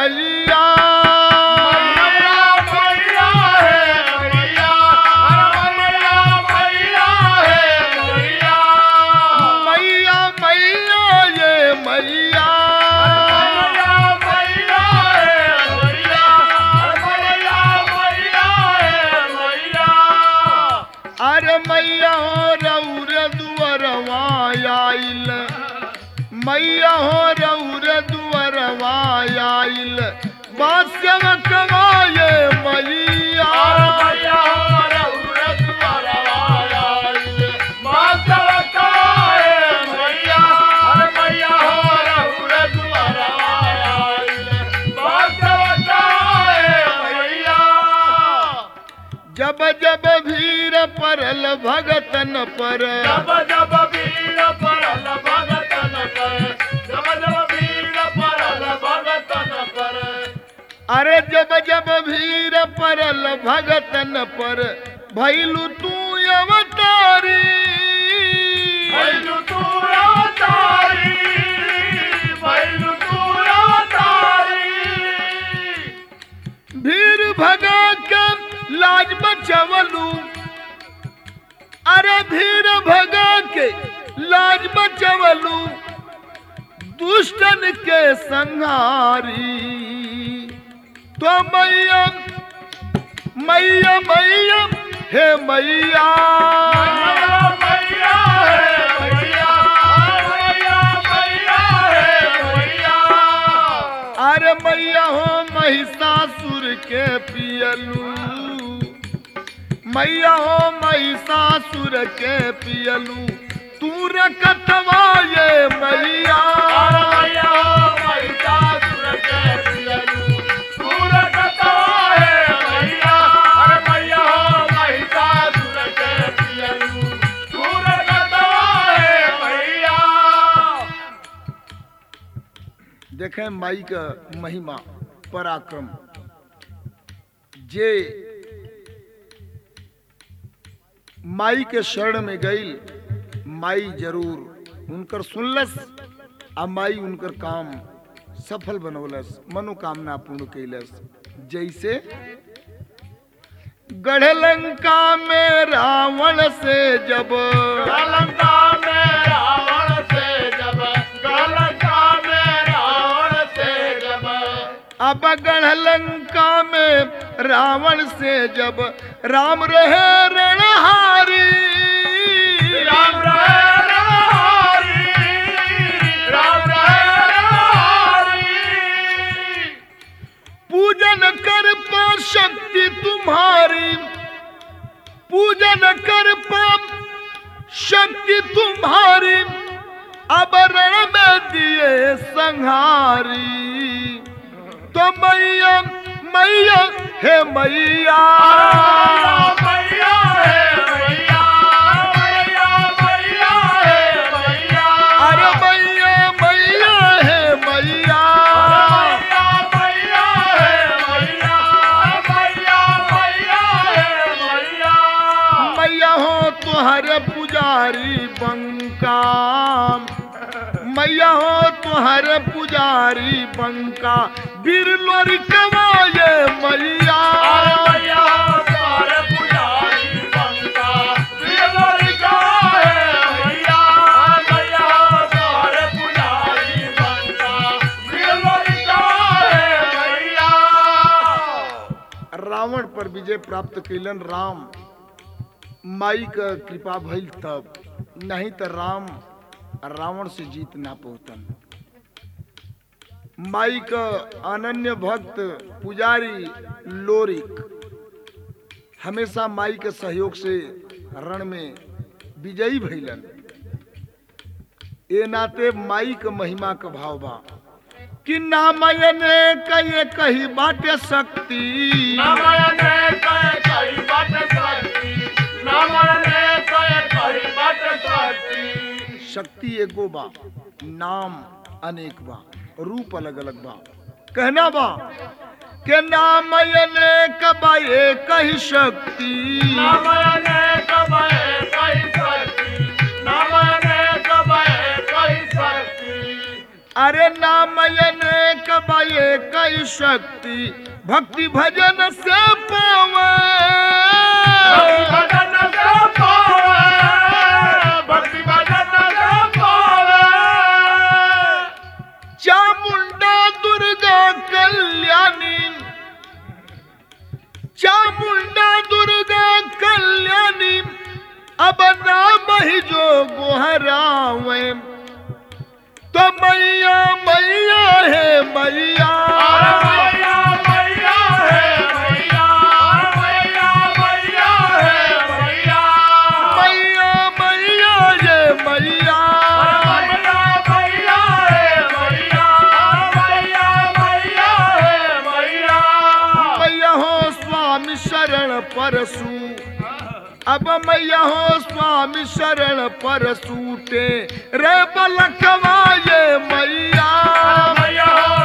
मैया मैया मैया ये मैया अरे मैया हो रौर दुअरवा आइल मैया हो रौर दुअरवा आइल बास्यव कमाए मैया जब जब भीड़ परल भगतन पर जब जब वीर परल भगतन पर जब जब वीर परल भगतन पर अरे जब जब भीड़ परल भगतन पर भैलू तू अवतारी भैलु तूरा तारी भैलु तूरा तारी भीड़ भगा के लाज बचवलू अरे भीड़ भगा के लाज बचवलू दुष्टन के संहारी तो मैया मैया मैया हे मैया मैया मैया है मैया मैया मैया है मैया अरे मैया हो महिषासुर के पियलू मैया हो महिषासुर के पियलू तू रकतवा ये मैया मैया मैया सुर के पियलू सुर कथा है मैया अरे मैया मैया सुर के पियलू सुर कथा है मैया देखें माई का महिमा पराक्रम जे माई के शरण में गई माई जरूर उनकर सुनलस आ माई उनकर काम सफल बनौलस मनोकामना पूर्ण कैलस जैसे गढ़लंका में रावण से जब गलंका में रावण से जब गलंका में रावण से जब अब गढ़लंका में रावण से जब राम रहे रणहारी राम रहे रहारी राम रहे रहारी पूजन कर पा शक्ति तुम्हारी पूजन कर पा शक्ति तुम्हारी अब रण में दिए संहारी तो मैया मैया हे मैया मैया है मैया मैया मैया है मैया अरे मैया मैया हे मैया मैया मैया है मैया मैया मैया है मैया मैया हो तुहरे पुजारी बंका मैया हो तुहरे पुजारी बंका बीर लोरी कमाए मैया मैया तारे पुजारी बंका बिलोरी का है मैया मैया तारे पुजारी बंका बिलोरी का है मैया रावण पर विजय प्राप्त कैलन राम माई का कृपा भइल तब नहीं तो राम रावण से जीत ना पहुँचन माई का अनन्य भक्त पुजारी लोरिक हमेशा माई के सहयोग से रण में विजयी भइलन ए नाते माई के महिमा का भाव बा कि नामयने कहे कही बाटे शक्ति नमयने कय कई बात सकती नमयने कय कई बात सकती शक्ति एगो बा नाम अनेक बा रूप अलग अलग बा कहना बा के नामयने कबाए कही शक्ति नमयने कबय कई सकती नमयने कबय कई सकती अरे नामयने कबाए ये कई शक्ति भक्ति भजन से पावे भजन से पावे भक्ति भजन से पावे चामुंडा दुर्गा कल्याणी चामुंडा दुर्गा कल्याणी अब नाम ही जो गोहरावे तो मैया मैया है मैया मैया मैया है मैया मैया मैया है मैया मैया मैया ये मैया मैया मैया है मैया मैया मैया है मैया मैया हो स्वामी शरण परसू अब मैया हो स्वामी शरण परसूटे रे बलखवा ये मैया मैया